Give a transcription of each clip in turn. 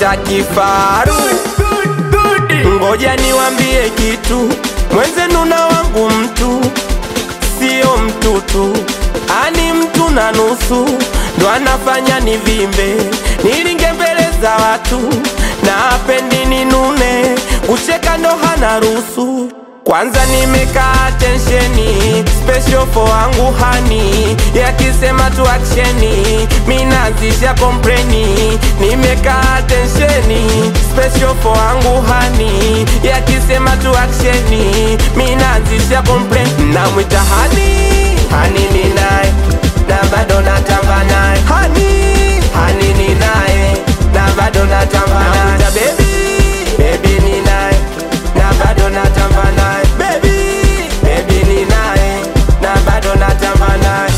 namwita kifaru. Ngoja niwambie kitu, mwenzenu na wangu mtu sio mtutu, ani mtu na nusu, ndo anafanya nivimbe, nilinge mbele za watu, na apendi ninune, kucheka ndo hana ruhusu. Kwanza nimekaa tensheni, special for wangu hani, yakisema tu aksheni, minazisha kompleni. Nimekaa tensheni, special for wangu hani, yakisema tu aksheni, minazisha kompleni. Namwita hani, hani ni naye, na bado natamba naye, hani, hani ni naye, na bado natamba naye. Namwita baby, baby ni naye, na bado natamba naye, baby, baby ni naye, na bado natamba naye.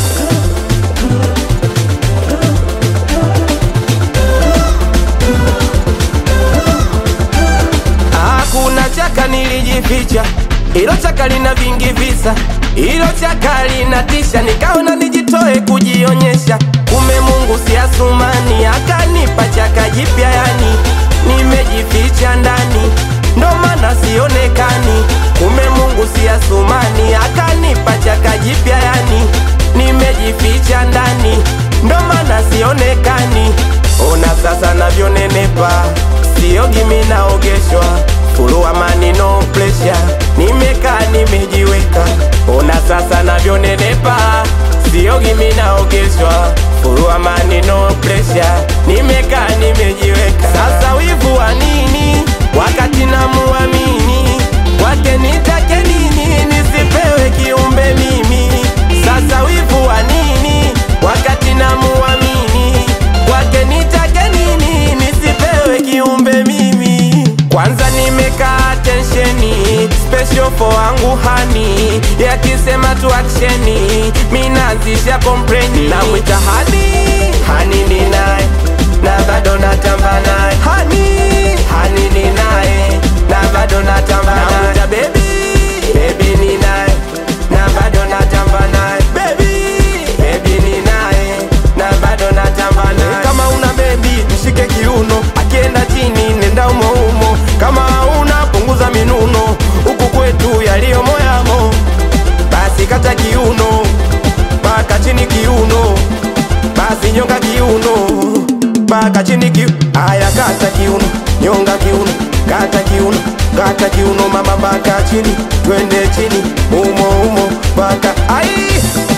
Hakuna chaka nilijificha, ilo chaka lina vingi visa, ilo chaka linatisha, nikaona nijitoe kujionyesha. Kume Mungu si Asumani, akanipa chaka jipya, yani nimejificha ndani, ndo maana sionekani. Kume Mungu si Asumani, akanipa chaka jipya, yani nimejificha ndani, ndo maana sionekani. Ona sasa navyonenepa, siogi mimi naogeshwa Fulu amani no pressure, nimekaa nimejiweka. Ona sasa navyonenepa, siogi mimi naogeshwa. Fulu amani no pressure, nimekaa nimejiweka. Sasa wivu wa nini wakati namuamini? Kwake nitake nini nisipewe kiumbe mimi? Sasa wivu wa nini wakati namuamini? Kwake nitake nini nisipewe kiumbe mimi? Kwanza nimekaa tensheni, special for wangu hani, yakisema tu aksheni, minazisha kompleni. Namwita hani, hani ni naye, na bado natamba naye, hani, hani ni naye, na bado natamba naye. Namwita baby, baby ni naye, na bado natamba naye, baby, baby ni naye, na bado natamba naye. Kama una baby mshike kiuno, akienda chini nenda umo umo, kama una punguza minuno, huku kwetu yaliyo moyamo, basi kata kiuno mpaka chini kiuno, basi nyonga kiuno mpaka chini kiuno. Aya, kata kiuno, nyonga kiuno, kata kiuno, kata kiuno mama mpaka chini, twende chini umo umo mpaka ai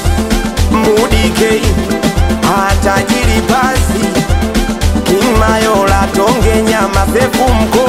mudikei hatajiri basi King Mayola tonge nyama sefu mko